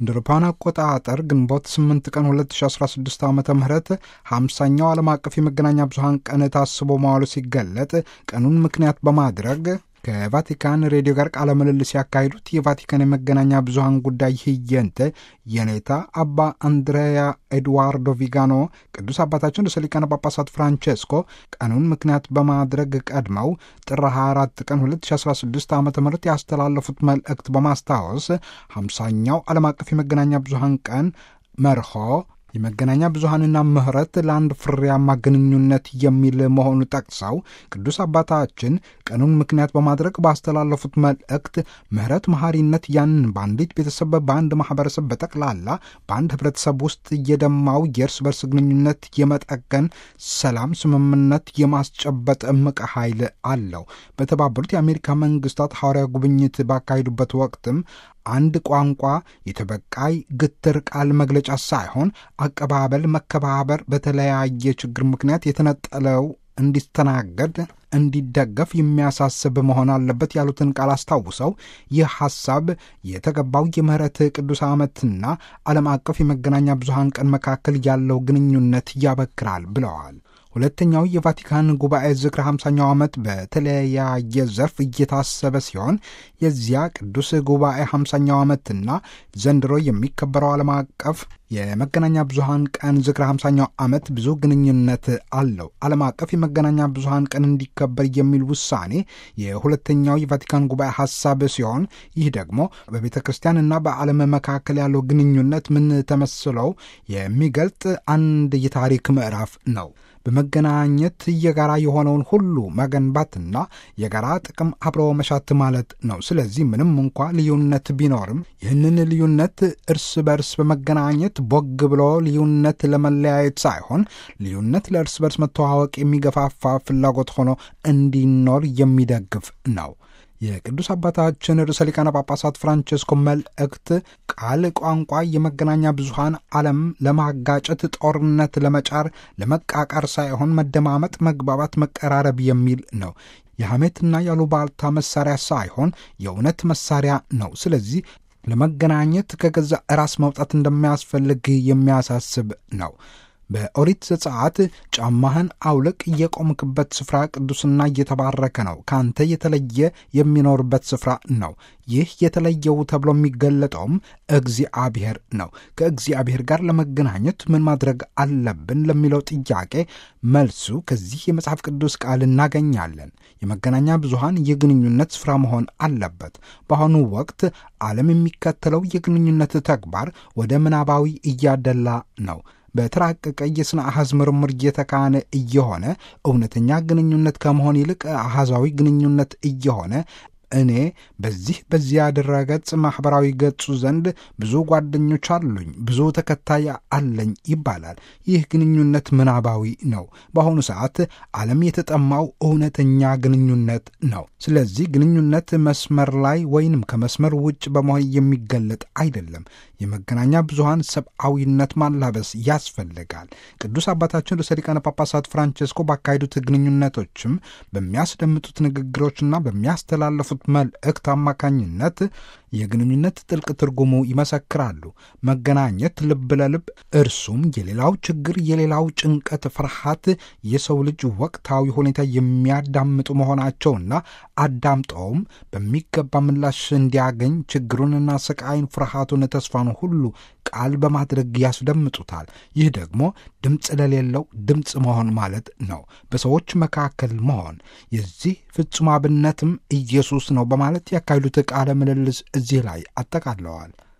እንደ አውሮፓውያን አቆጣጠር ግንቦት 8 ቀን 2016 ዓ ም 50ኛው ዓለም አቀፍ የመገናኛ ብዙሃን ቀን ታስቦ መዋሉ ሲገለጥ ቀኑን ምክንያት በማድረግ ከቫቲካን ሬዲዮ ጋር ቃለ ምልልስ ያካሄዱት የቫቲካን የመገናኛ ብዙሃን ጉዳይ ህየንተ የኔታ አባ አንድሬያ ኤድዋርዶ ቪጋኖ ቅዱስ አባታችን ርዕሰ ሊቃነ ጳጳሳት ፍራንቼስኮ ቀኑን ምክንያት በማድረግ ቀድመው ጥር 24 ቀን 2016 ዓ ም ያስተላለፉት መልእክት በማስታወስ 50ኛው ዓለም አቀፍ የመገናኛ ብዙሃን ቀን መርሆ የመገናኛ ብዙሃንና ምህረት ለአንድ ፍሬያማ ግንኙነት የሚል መሆኑ ጠቅሰው ቅዱስ አባታችን ቀኑን ምክንያት በማድረግ ባስተላለፉት መልእክት ምህረት፣ መሐሪነት ያንን በአንዲት ቤተሰብ፣ በአንድ ማህበረሰብ፣ በጠቅላላ በአንድ ህብረተሰብ ውስጥ የደማው የእርስ በርስ ግንኙነት የመጠገን ሰላም፣ ስምምነት የማስጨበጥ እምቅ ኃይል አለው። በተባበሩት የአሜሪካ መንግስታት ሐዋርያ ጉብኝት ባካሄዱበት ወቅትም አንድ ቋንቋ የተበቃይ ግትር ቃል መግለጫ ሳይሆን አቀባበል፣ መከባበር በተለያየ ችግር ምክንያት የተነጠለው እንዲስተናገድ እንዲደገፍ የሚያሳስብ መሆን አለበት ያሉትን ቃል አስታውሰው ይህ ሐሳብ የተገባው የምህረት ቅዱስ ዓመትና ዓለም አቀፍ የመገናኛ ብዙሃን ቀን መካከል ያለው ግንኙነት ያበክራል ብለዋል። ሁለተኛው የቫቲካን ጉባኤ ዝክረ 50ኛው ዓመት በተለያየ ዘርፍ እየታሰበ ሲሆን የዚያ ቅዱስ ጉባኤ 50ኛው ዓመትና ዘንድሮ የሚከበረው ዓለም አቀፍ የመገናኛ ብዙሃን ቀን ዝክረ 50ኛው ዓመት ብዙ ግንኙነት አለው። ዓለም አቀፍ የመገናኛ ብዙሃን ቀን እንዲከበር የሚል ውሳኔ የሁለተኛው የቫቲካን ጉባኤ ሐሳብ ሲሆን ይህ ደግሞ በቤተ ክርስቲያንና በዓለም መካከል ያለው ግንኙነት ምን ተመስለው የሚገልጥ አንድ የታሪክ ምዕራፍ ነው። በመገናኘት የጋራ የሆነውን ሁሉ መገንባትና የጋራ ጥቅም አብሮ መሻት ማለት ነው። ስለዚህ ምንም እንኳ ልዩነት ቢኖርም ይህንን ልዩነት እርስ በርስ በመገናኘት ቦግ ብሎ ልዩነት ለመለያየት ሳይሆን ልዩነት ለእርስ በርስ መተዋወቅ የሚገፋፋ ፍላጎት ሆኖ እንዲኖር የሚደግፍ ነው። የቅዱስ አባታችን ርዕሰ ሊቃነ ጳጳሳት ፍራንቼስኮ መልእክት ቃል፣ ቋንቋ፣ የመገናኛ ብዙሃን ዓለም ለማጋጨት፣ ጦርነት ለመጫር፣ ለመቃቃር ሳይሆን መደማመጥ፣ መግባባት፣ መቀራረብ የሚል ነው። የሐሜትና ያሉባልታ መሳሪያ ሳይሆን የእውነት መሳሪያ ነው። ስለዚህ ለመገናኘት ከገዛ ራስ መውጣት እንደሚያስፈልግ የሚያሳስብ ነው። በኦሪት ዘጸአት ጫማህን አውልቅ፣ የቆምክበት ስፍራ ቅዱስና እየተባረከ ነው፣ ካንተ የተለየ የሚኖርበት ስፍራ ነው። ይህ የተለየው ተብሎ የሚገለጠውም እግዚአብሔር ነው። ከእግዚአብሔር ጋር ለመገናኘት ምን ማድረግ አለብን ለሚለው ጥያቄ መልሱ ከዚህ የመጽሐፍ ቅዱስ ቃል እናገኛለን። የመገናኛ ብዙሃን የግንኙነት ስፍራ መሆን አለበት። በአሁኑ ወቅት ዓለም የሚከተለው የግንኙነት ተግባር ወደ ምናባዊ እያደላ ነው። በተራቀቀ የሥነ አሐዝ ምርምር እየተካነ እየሆነ እውነተኛ ግንኙነት ከመሆን ይልቅ አሐዛዊ ግንኙነት እየሆነ እኔ በዚህ በዚያ ድረገጽ ማኅበራዊ ገጹ ዘንድ ብዙ ጓደኞች አሉኝ፣ ብዙ ተከታይ አለኝ ይባላል። ይህ ግንኙነት ምናባዊ ነው። በአሁኑ ሰዓት ዓለም የተጠማው እውነተኛ ግንኙነት ነው። ስለዚህ ግንኙነት መስመር ላይ ወይንም ከመስመር ውጭ በመሆን የሚገለጥ አይደለም። የመገናኛ ብዙሃን ሰብአዊነት ማላበስ ያስፈልጋል። ቅዱስ አባታችን ርዕሰ ሊቃነ ጳጳሳት ፍራንቼስኮ ባካሄዱት ግንኙነቶችም በሚያስደምጡት ንግግሮችና በሚያስተላለፉት መልእክት አማካኝነት የግንኙነት ጥልቅ ትርጉሙ ይመሰክራሉ። መገናኘት ልብ ለልብ እርሱም የሌላው ችግር፣ የሌላው ጭንቀት፣ ፍርሃት የሰው ልጅ ወቅታዊ ሁኔታ የሚያዳምጡ መሆናቸውና አዳምጠውም በሚገባ ምላሽ እንዲያገኝ ችግሩንና ስቃይን፣ ፍርሃቱን፣ ተስፋን ሁሉ ቃል በማድረግ ያስደምጡታል። ይህ ደግሞ ድምፅ ለሌለው ድምፅ መሆን ማለት ነው። በሰዎች መካከል መሆን የዚህ ፍጹም አብነትም ኢየሱስ ነው በማለት ያካሄዱት ቃለ ምልልስ እዚህ ላይ አጠቃለዋል።